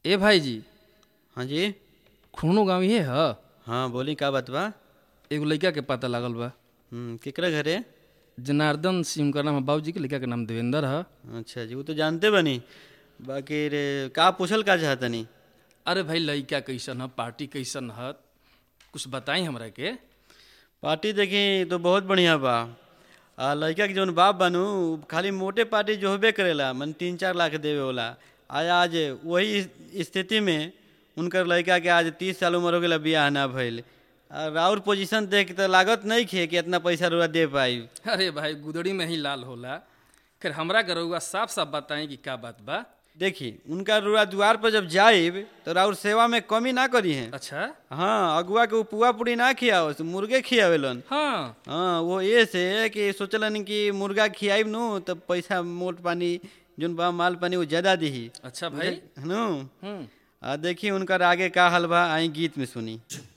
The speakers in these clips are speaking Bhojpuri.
ए भाई जी हाँ जी खूनो गाँव ये ह हाँ बोली का बात बा एगो लड़का के पता लागल बा हम्म, केकरा घरे जनार्दन सिंह का नाम है बाबूजी के लड़का के नाम देवेंद्र है अच्छा जी वो तो जानते बनी बाकी रे का पूछल का चाहतनी अरे भाई लड़का कैसन है पार्टी कैसन है कुछ बताई हमरा के पार्टी देखी तो बहुत बढ़िया बा आ लड़का के जौन बाप बनू खाली मोटे पार्टी जो होबे करेला मन तीन चार लाख देवे वाला आज आज वही स्थिति में उनकर लड़का के आज तीस साल उम्र हो गया बियाह ना भइल आ राउर पोजीशन देख के तो लागत नहीं खे कि इतना पैसा रुआ दे पाई अरे भाई गुदड़ी में ही लाल होला फिर हमरा के रउआ साफ साफ बताई कि का बात बा देखी उनका रुआ द्वार पर जब जाइब तो राउर सेवा में कमी ना करी है अच्छा हाँ अगुआ के उ पुआ पूरी ना खियाओ मुर्गे खियावेलन हाँ हाँ वो ये से कि सोचलन कि मुर्गा खियाइब नु तब पैसा मोट पानी जोन बा माल पानी वो ज्यादा दिही अच्छा भाई नु हम्म आ देखी उनकर आगे का हल बा आई गीत में सुनी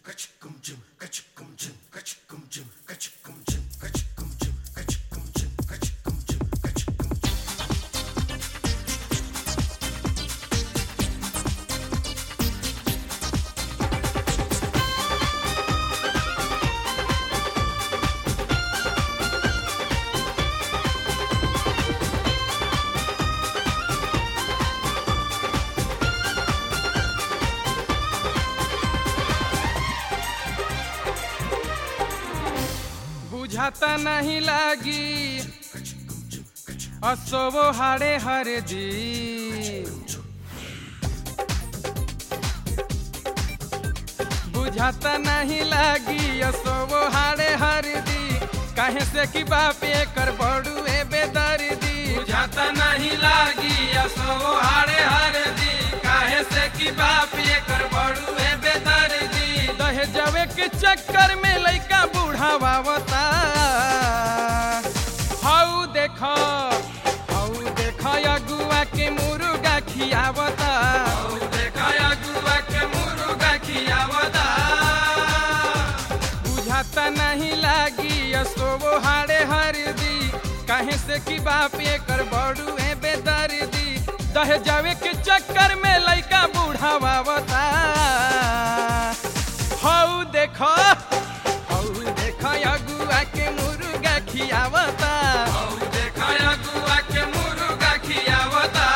बुझाता नहीं लागी असोबो हाड़े हर दी बुझाता नहीं लागी असोबो हाड़े हर दी काहे से कि बाप कर बड़ू ए बेदर्दी बुझाता नहीं लागी असोबो हाड़े हर दी काहे से कि बाप कर बड़ू ए बेदर्दी दहेजवे के चक्कर में लइका बुढ़ावावता हाउ देख हाउ देख अगुआ के मुर्गा खियावता हाउ देख अगुआ के मुर्गा खियावता बुझाता नहीं लागी असोबो हाड़े हर दी काहे से कि बाप कर बड़ू है बेदर्दी दहेजवे के चक्कर में लइका बुढ़ावावता हौ देख हौ देख अगुआ के मुर्गा खियावता हौ देख अगुआ के मुर्गा खियावता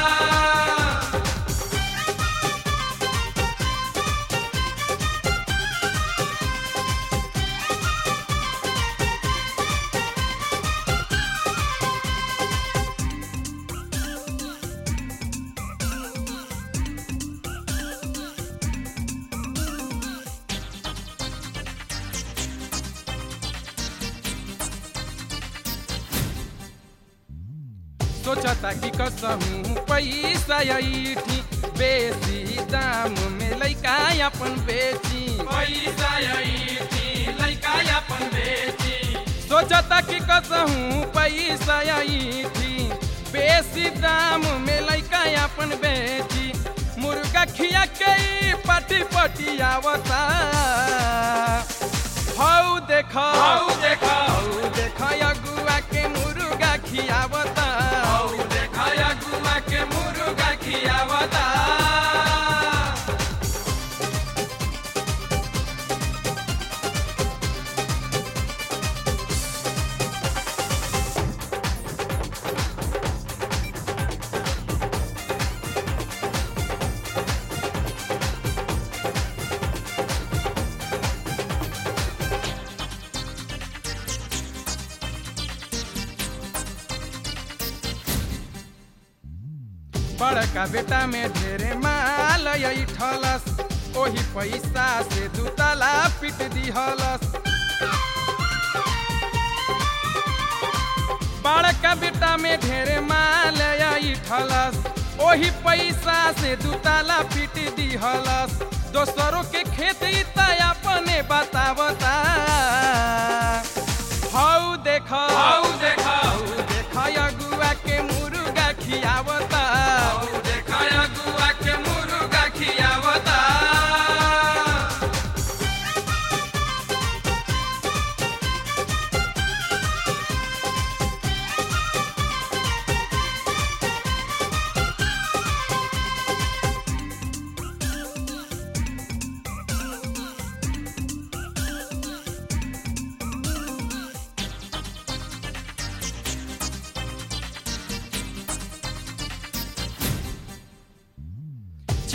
सोचता कि कसहूँ पैसा ऐठी बेसी दाम में लइका अपन बेची पैसा ऐठी लइका अपन बेची सोचता कि कसहूँ पैसा ऐठी बेसी दाम में लइका अपन बेची मुर्गा खिया के ई पटी पटी आवता हौ देख हौ देख हौ देख अगुआ के मुर्गा खियावता हौ देख अगुआ के मुर्गा खियावता बड़का बेटा में ढेरे माल ठलस ओही पैसा से दू तला पिट दिहलस बड़का बेटा में ढेरे माल ठलस ओही पैसा से दू तला पिट दिहलस दोसरों के खेत इता अपने बतावता हौ देख हौ देख हौ देख अगुआ के मुर्गा खियावता हौ देख अगुआ के मुर्गा खियावता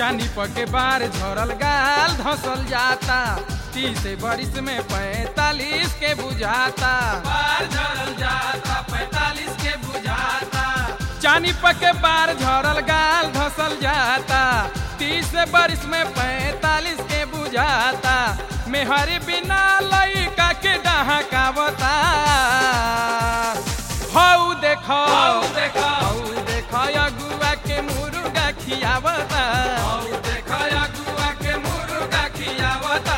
चानी पके बार झरल गाल धसल जाता तीस बरिस में पैतालीस के बुझाता बार झरल जाता पैतालीस के बुझाता चानी पके बार झरल गाल धसल जाता तीस बरिस में पैतालीस के बुझाता मेहरी बिना लइका के डहाकावता हौ देखो देखो देखो अगुआ के मुर्गा खियावता हौ देखो अगुआ के मुर्गा खियावता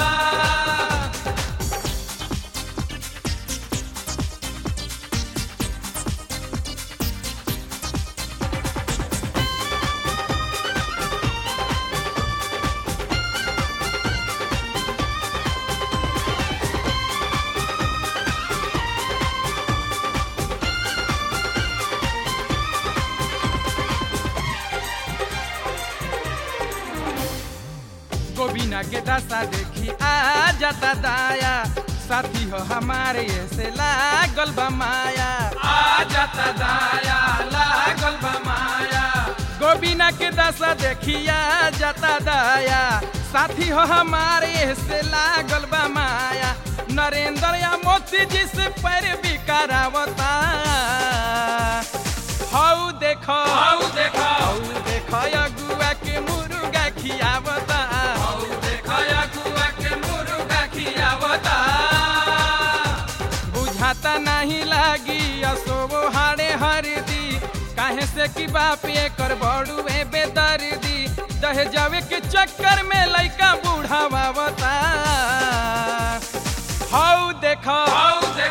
गोबिना के दशा देखी आ जाता दाया साथी हो हमारे ऐसे लागल बा माया आ जाता दाया लागल बा माया गोबिना के दशा देखी आ जाता दाया साथी हो हमारे ऐसे लागल बा माया नरेंद्र या मोती जी से पैर भी करावता हौ देखो हौ देखो हौ देखो अगुआ के मुर्गा खियावता हौ देखो अगुआ के मुर्गा खियावता बुझाता नहीं लागी असोवो हाड़े हरदी काहे से कि बाप एकर बड़ुए बेदर्दी दहे जावे के चक्कर में लइका बूढ़ावावता हौ देखो हौ